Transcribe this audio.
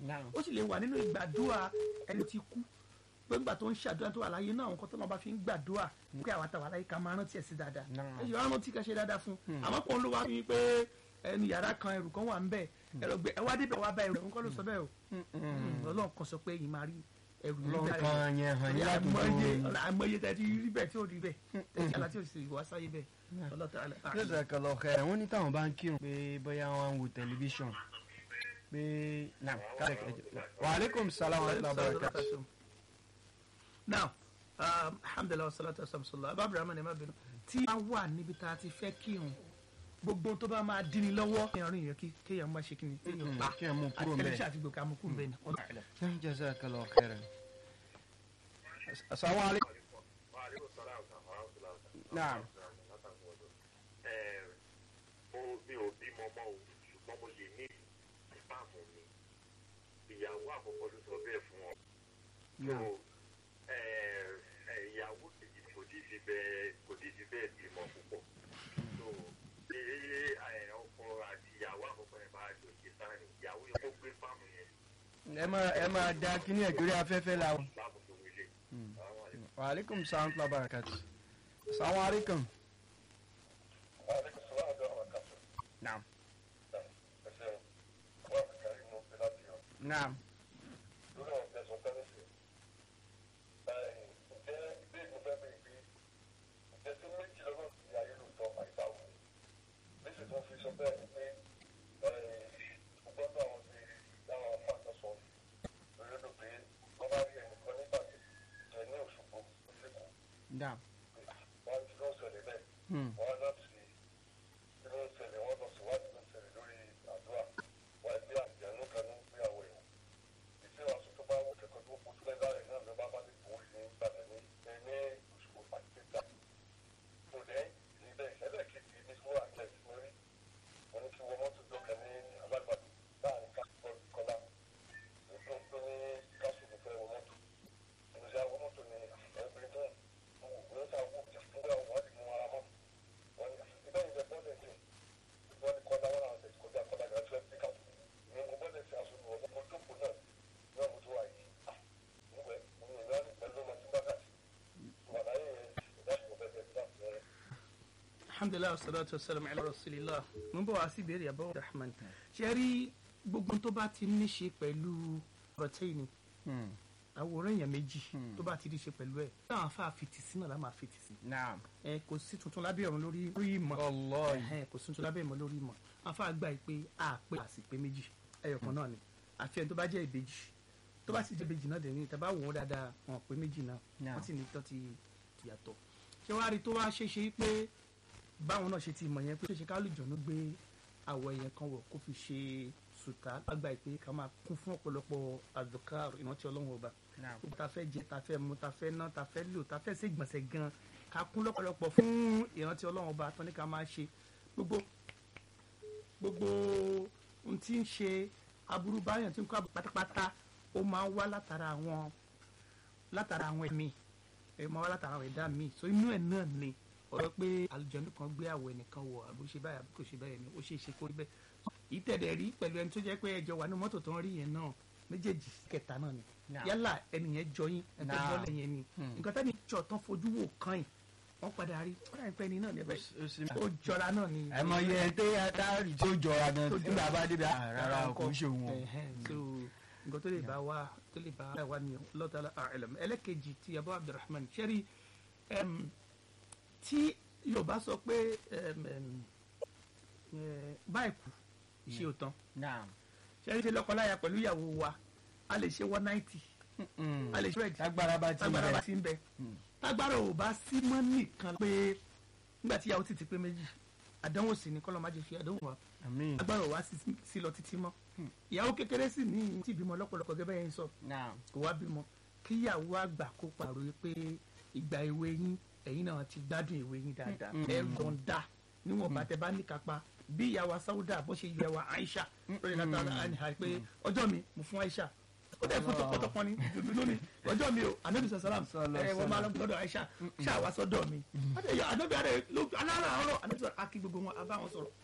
Naam. ó sì lè wà nínú ìgbàdúrà ẹni tí kú pé nígbà tó ń ṣàdúrà tó wà láyé náà àwọn kan tó náà bá fi ń gbàdúrà pé àwọn àtàwọn aláyé ká máa rántí ẹ̀ sí dáadáa Naam. ẹ ṣe wá rántí ká ṣe dáadáa fún àmọ́ pọ̀ ló wá fi pé ẹni yàrá kan ẹrù kan wà ń bẹ̀ ẹ lọ gbé ẹ wá débẹ̀ wá bá ẹrù nǹkan ló sọ bẹ́ẹ̀ o ọlọ́run kan sọ pé yìí máa rí ẹrù yìí Ọlọ́run bá kan yẹn hàn yín ládùúgbò àmọye yín. àmọye tẹ ti rí bẹ́ẹ̀ tí ò rí bẹ́ẹ̀ tẹ̀sí àlá tí ò sì wá sáyé bẹ́ẹ̀ ọlọ́tà àlẹ́ lọ́sẹ̀ kan lọ kẹ́ ẹ̀ wọ́n ní táwọn bá ń kírun pé bóyá wọ́n ń wo tẹlifíṣàn pé naam kálẹ̀ kẹ́jọ. wa aleykum salaam wa rahmatulah barakatuh. now um, alhamdulilah wasalatu wasalamsala ababirama ni ma bínú tí a wà níbi tá a ti fẹ́ kírun gbogbo tó bá máa dín ní lọ́wọ́ kéèyàn rìn yẹn kí kéèyàn má ṣe kíni kéèyàn pa kéèyàn mú kúrò ńbẹ̀. àtẹlẹsẹ àti gbòkè amúkú bẹ́ẹ̀ ni ọlọ́run àlẹ́. jazakallahu khairan. asalaamu aleykum. naam mi ò bímọ mọ́ o ṣùgbọ́n mo lè ní ìpamọ́ mi ìyàwó àkọ́kọ́ ló sọ bẹ́ẹ̀ fún ọ. so ẹ, ẹ, ìyàwó kejì kò tí ì fi bẹ́ẹ̀ kò tí ì fi bẹ́ẹ̀ bímọ púpọ̀. so ṣé ẹ, ọkọ àti ìyàwó àkọ́kọ́ yẹn bá jọ ṣe sáàrin ìyàwó yẹn kó gbé fáàmù yẹn ẹ máa ẹ máa da kíní ẹ̀jọ́ rí afẹ́fẹ́ la o. láàbù tó wílé. Àwọn àlejò. wa aleykum salaam wa rahmatulah barakatuh. asalaamu aleykum. naam naam naam. Hmm. alhamdulilayi wasalaatu wasalaam ala rasulillah mo ń bọ̀ wá sí ìbéèrè àbọ̀ rahman ṣe rí gbogbo tó bá ti ní ṣe pẹ̀lú protein Hmm. àwòrán èèyàn méjì tó bá ti ní ṣe pẹ̀lú ẹ̀ táwọn afá fìtì sí náà la máa fìtì sí naam. ẹ kò sí tuntun lábẹ́ ọ̀run lórí lórí ìmọ̀ Wallahi. Ẹhẹ́n, kò sí tuntun lábẹ́ ìmọ̀ lórí ìmọ̀ afá gbà yìí pé a pé a sì pé méjì ẹyọ kan náà ni àfi ẹni tó bá jẹ́ ìbejì tó bá sì jẹ́ ìbejì náà dẹ̀ ní tẹ́ bá wò ó dáadáa wọn pé méjì náà Náà. wọ́n sì ní tán ti ti yàtọ̀ ṣé wàá rí tó wá ṣe ṣe pé báwọn náà ṣe ti mọ̀ yẹn pé ṣe ṣe kálùjọ́nú gbé àwọ̀ ẹ̀yẹn kan wọ̀ kó fi ṣe sùtá lágbà yìí pé ká máa kún fún ọ̀pọ̀lọpọ̀ àdùkár ìrántí ọlọ́run ọba naam. gbogbo ta fẹ́ jẹ ta fẹ́ mu ta fẹ́ ná ta fẹ́ lò ta fẹ́ ṣe gbọ̀nsẹ̀ gan ká kún lọ́pọ̀lọpọ̀ fún ìrántí ọlọ́run ọba tán ní ká máa ṣe gbogbo gbogbo ohun tí ń ṣe aburú báyọ̀ tí ń kọ́ pátápátá ó máa ń wá látara àwọn látara àwọn ẹ̀mí ẹ̀ máa wá látara àwọn ẹ̀dá míì so inú ẹ̀ náà ni ọ̀rọ̀ pé àlùjànnú kan gbé àwọ̀ ẹnìkan wọ̀ àbó ṣe báyìí àbí kò ṣe báyìí ni ó ṣe é ṣe kó rí bẹ́ẹ̀ ìtẹ̀dẹ̀ rí pẹ̀lú ẹni tó jẹ́ pé ẹjọ́ wà ní mọ́tò tó ń rí yẹn náà méjèèjì kẹta náà ni Náà. yálà ẹnìyẹn jọ yín ẹni tó Náà. bọ́lẹ̀ yẹn ni Hmm. nǹkan tẹ́ni jọ tán fojú wò kàn yín wọ́n padà rí ó dà ní pẹ́ ni náà ní ẹ̀bẹ̀ ó sì ó jọra náà ni àìmọ̀ yẹ tẹ́ adáàrí tó jọra gan Tó jọra. nígbà bá débi ah, rárá o kò ń ṣe òun o. Ẹ̀hẹ́n, so nǹkan tó lè bá wa tó lè bá wa ni lọ́tàlá àìlẹ̀m ẹlẹ́kejì ti abu abdulrahman ṣẹ́rí ẹm, tí yorùbá sọ pé ẹm, ẹm, ẹ, báyìí kù ṣe ò tán naam. ṣẹ́rí ṣe lọ́kọláya pẹ̀lú ìyàwó wa a lè ṣe one ninety a lè ṣe rẹ̀ tágbára bá ti tágbára bá rẹ̀ ti ń bẹ Hmm. tágbára ò bá sí mọ́ nìkan pé nígbà tí ìyàwó ti ti pé méjì àdánwò sì ni kọ́lọ́ má jẹ́ fi àdánwò wa àmín. agbára ò wá sí- sí lọ títí mọ́ ìyàwó kékeré sì ní tí ìbímọ lọ́pọ̀lọpọ̀ gẹ́gẹ́ yẹn sọ naam. kò wá bímọ kíyàwó àgbà kó pàrọ̀ pé ìgbà èwe yín ẹ̀yin náà ti gbádùn èwe yín dáadáa Mm. ẹ yọ̀ǹda níwọ̀n bá tẹ bá ní kápá bí ìyàwó sáúdà bó ṣe yẹ wa Aisha lórí látara àníhà pé ọjọ́ mi mo fún Aisha ó dẹ̀ fún tọpọtọpọ ni dùdú ní ọjọ́ mi o anabi sàlám Sallallahu ẹ wọ́n máa lọ gbọ́dọ̀ Aisha ṣáà wá sọ́dọ̀ mi anábì àrẹ alára ọ̀rọ̀ anabi sọ akí gbogbo wọn abá wọn sọ̀rọ̀